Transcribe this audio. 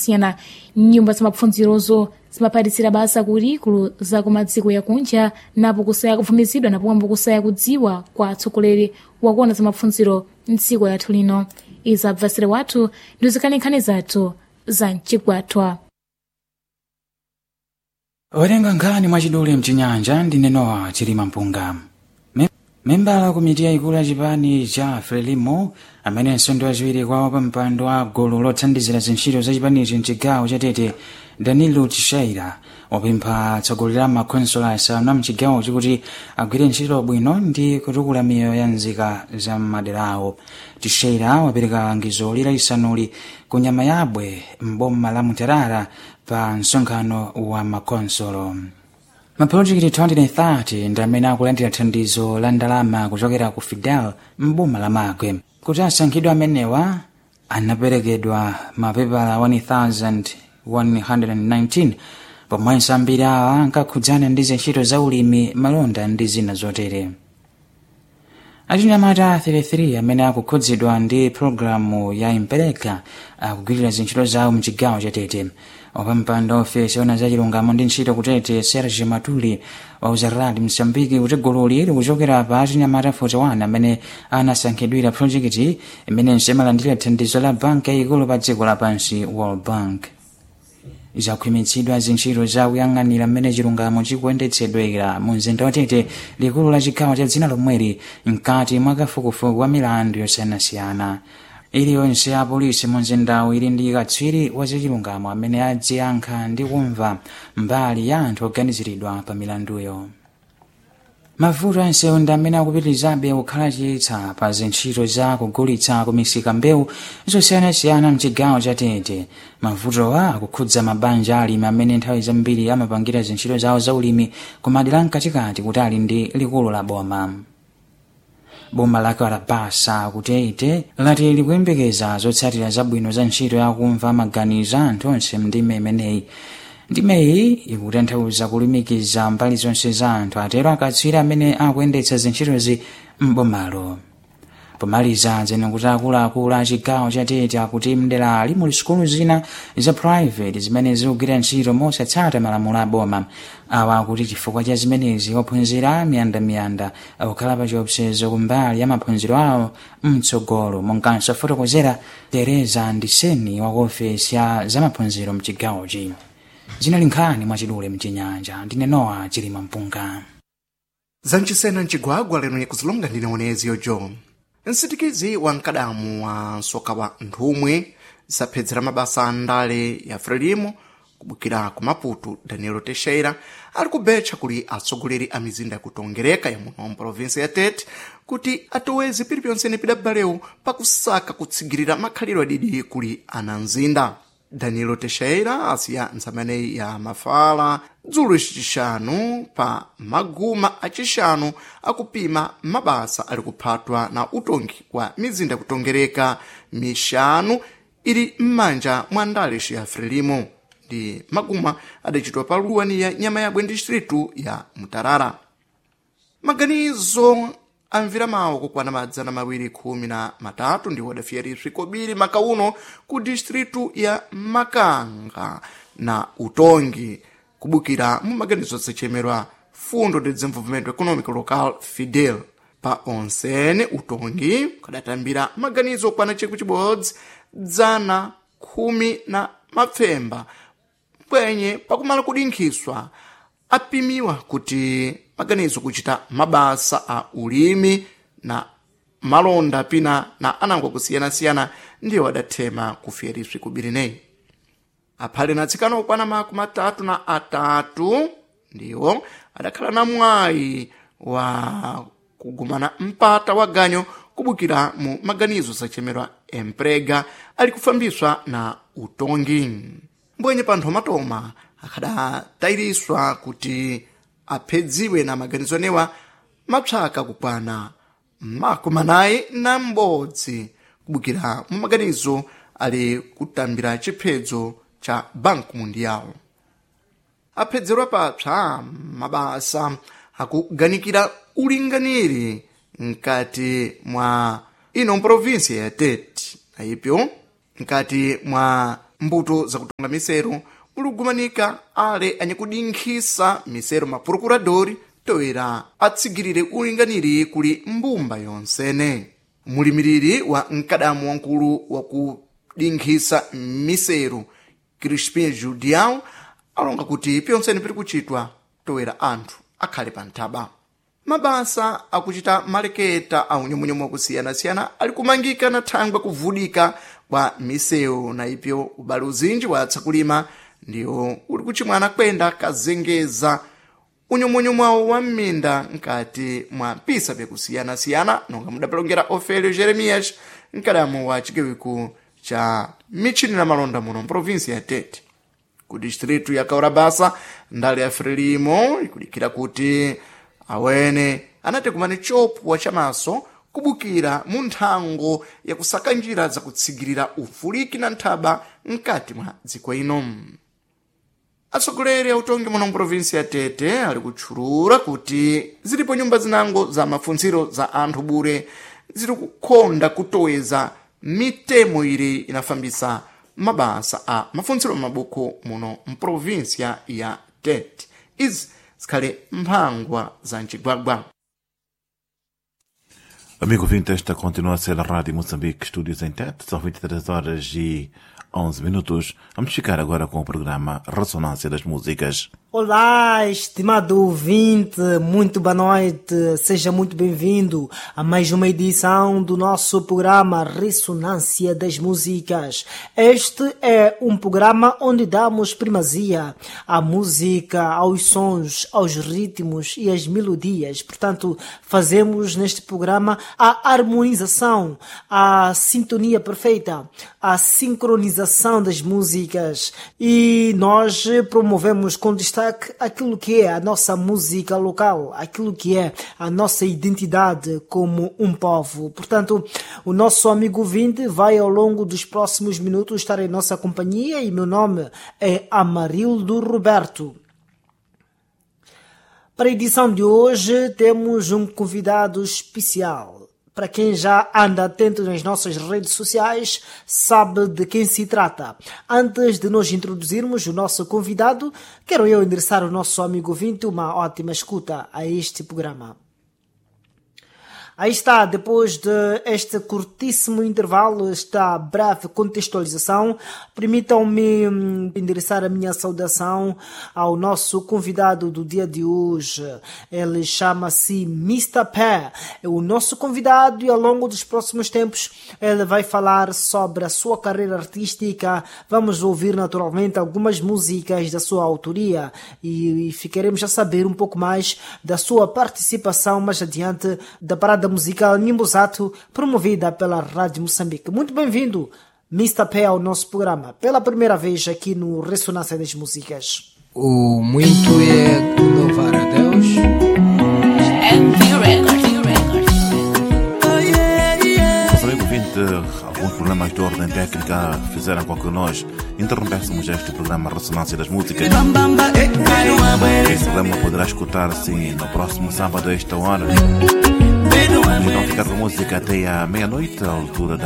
siyana nyumba zamapfunzirozo zimaphatisira basa kulikulu za kumadziko yakunja napo kusaya kuvumizidwa napomwe kusaya kudziwa kwa atsogoleri wakuona zamapfunziro mdziko yathu lino izi abvasire wathu ndi zikhanekhane zathu za mchigwatwa werenga nkhani mwachidule mchinyanja ndi nenowa chilima mpunga Me- membala wa komiti yayikulu ya chipani cha frelimo amenenso ndi wachiwiri kwawo pa mpando wa gulu lothandizira zintchito za chipanichi mchigawo cha tete danilo tishaira wapempha atsogoleri a makhonsolo asanu a mchigawo chikuti agwire ntchito bwino ndi kutukula miyoyo ya nzika za maderawo tishaira wapereka langizo laisanuli ku nyama yabwe mboma la mutarara pa msonkhano wa makhonsolo mapulojekiti 230 ndi amene akulandira thandizo la ndalama kuchokera ku fidel mboma la magwe kuti asankhidwe amenewa anaperekedwa mapepala 1119 pomwenso ambiri awa ankakhudzana ndi zintchito za ulimi malonda ndi zina zotere achinyamata 33 amene akukhudzidwa ndi pologalamu ya impereka akugwirira zintchito zawo mchigawo cha tete wapampando ofesi ona za chilungamo ndi ntchito kutete serge matuli wauza rad msambiki kuti gululi likuchokera pa achinyamata 41 amene anasankhidwira projekiti imenenso imalandira thandizo la banki yayikulu pa dziko lapansi world bank zakhwimitsidwa zintchito za kuyang'anira mmene chilungamo chikuyendetsedwera mu mzinda watete likulu la chigawo cha dzina lomweli mkati mwa kafukufuku wa milandu yosiyanasiyana iliyonse ya polisi mu mzindawu ili ndi katswiri wa zachilungamo amene adziyankha ndi kumva mbali ya anthu oganiziridwa pa milanduyo mavuto ansewu ndi amene akupitirizabe kukhala chiyitsa pa zintchito za kugulitsa kumisika mbewu zosiyanasiyana mchigawo cha tete mavutowa akukhudza mabanja alimi amene nthawi zambiri amapangira zintchito zawo za ulimi ku madera mkatikati kuti ali ndi likulu la boma boma lake walabasa kuti ite lati likuyembekeza zotsatira zabwino za ntchito yakumva maganizo anthu onse mndime imeneyi ndimeyi ikutanthauza kulumikiza mbali zonse za anthu atero akatswiri amene akuyendetsa zintchitozi m'bomalo pomaliza zene kuti akuluakulu a chigawo cha tete akuti mderali muli sukulu zina za private zimene zikugwira ntchito mosatsata malamulo a boma awa akuti chifukwa cha zimenezi ophunzira miyandamiyanda akukhala pa chiopsezo kumbali ya maphunziro awo mtsogolo monganso fotokozera tereza ndiseni wa ofesi ya zamaphunziro mchigawochi zinali nkhani mwachidule mchinyanja ndine nowa chilima mpunga zamchisena mchigwagwa lero nikuzilonga ndine onezi yojo msitikizi wa mkadamu wa msoka wa nthumwi zaphedzera mabasa a ndale ya frelimo kubukira ku maputo danilo teixeira ali kubetcha kuli atsogoleri a mizinda yakutongereka ya muno mprovinsi ya tete kuti atoweze pili pyonsene pidabalewu pakusaka kutsigirira makhaliro adidi kuli ana mzinda danilo teixeira asiya ntsamaneyi ya mafala dzulo icixanu pa maguma acixanu akupima mabasa ali kuphatwa na utongi wa mizinda kutongereka mixanu ili m'manja mwa ndale ya frelimo ndi maguma adacitwa pa luwani ya nyama yabwe distritu ya mutarara maganizo amvira mawo kukwana madzana mawiri khumi na matatu ndiwo adafiyariswi kobiri makauno ku distritu ya makanga na utongi kubukira mu maganizo asachemerwa fundo de desenvolvimento econômico local fidel pa onsene utongi kadatambira maganizo okwana chikwi chibodzi dzana khumi na mapfemba pwenye pakumala kudinkhiswa apimiwa kuti maganizo kuchita mabasa a ulimi na malonda pina na anango kusiyana-siyana ndiwo adathema kufiyariswi kubirineyi aphale na atsikana okwana makumi atatu na atatu ndiwo adakhala na mwayi wa kugumana mpata wa ganyo kubukira mu maganizo sachemerwa emprega ali kufambiswa na utongi mbwenye panthu amatoma akhadatayiriswa kuti aphedziwe na maganizo anewa mapsaka kukwana makumi anayi na m'bodzi kubukira mu maganizo ali kutambira chiphedzo cha banco mundial aphedzerwa papsa mabasa akuganikira ulinganiri mkati mwa ino provinsia ya tete naipyo mkati mwa mbuto zakutonga miseru muligumanika ale anyakudinkhisa miseru maprokuradori toera atsigirire ulinganiri kuli mbumba yonsene mulimiriri wa mkadamu wankulu wakudinkhisa miseru crispin judial alonga kuti pyonsene piri kuchitwa toera anthu akhale pa nthaba mabasa akuchita maleketa a unyomonyomwe wakusiyana-siyana ali kumangika na thangwe kuvudika kwa misewu na ipyo ubale uzinji watsa kulima ndiwo uli kuchimwana kwenda kazengeza unyomonyomwe wawo wa m'minda nkati mwa mpisa pyakusiyana-siyana nonga mudapelongera ofelio jeremias mkadamu wa chigawiku cha michini na malonda muno mprovinsi ya tete ku distritu ya kaurabasa ndale ya frelimo ikudikira kuti awene anati kumane chopwa chamaso kubukira mu nthango yakusaka njira zakutsigirira ufuliki na nthaba mkati mwa dziko ino atsogoleri a utongi muno mprovinsi ya tete ali kutchulula kuti zilipo nyumba zinango za mafunziro za anthu bure ziri kukhonda kutoweza mitemo ili inafambisa mabasa a mafunziro mabuku muno mprovinsia ya tete izi zikhale mphangwa za mcigwagwa Amigo ouvinte, esta continua a ser a Rádio Moçambique, Estúdios em Tete, são 23 horas e 11 minutos. Vamos ficar agora com o programa Ressonância das Músicas. Olá, estimado ouvinte, muito boa noite, seja muito bem-vindo a mais uma edição do nosso programa Ressonância das Músicas. Este é um programa onde damos primazia à música, aos sons, aos ritmos e às melodias. Portanto, fazemos neste programa a harmonização, a sintonia perfeita, a sincronização das músicas e nós promovemos com destaque aquilo que é a nossa música local, aquilo que é a nossa identidade como um povo. Portanto, o nosso amigo Vinte vai ao longo dos próximos minutos estar em nossa companhia e meu nome é Amarildo Roberto. Para a edição de hoje temos um convidado especial. Para quem já anda atento nas nossas redes sociais, sabe de quem se trata. Antes de nos introduzirmos o nosso convidado, quero eu endereçar ao nosso amigo Vinte uma ótima escuta a este programa. Aí está, depois de este curtíssimo intervalo, esta breve contextualização, permitam-me endereçar a minha saudação ao nosso convidado do dia de hoje. Ele chama-se Mr. Pé. É o nosso convidado e ao longo dos próximos tempos ele vai falar sobre a sua carreira artística. Vamos ouvir naturalmente algumas músicas da sua autoria e ficaremos a saber um pouco mais da sua participação mais adiante da parada musical Nimbuzato, promovida pela Rádio Moçambique. Muito bem-vindo, Mr. Pé, ao nosso programa, pela primeira vez aqui no Ressonância das Músicas. O muito é louvar a Deus. Nosso amigo ouvinte, alguns problemas de ordem técnica fizeram com que nós interrompêssemos este programa Ressonância das Músicas. Esse programa poderá escutar-se no próximo sábado a esta hora. Vamos então ficar com música até à meia-noite, à altura da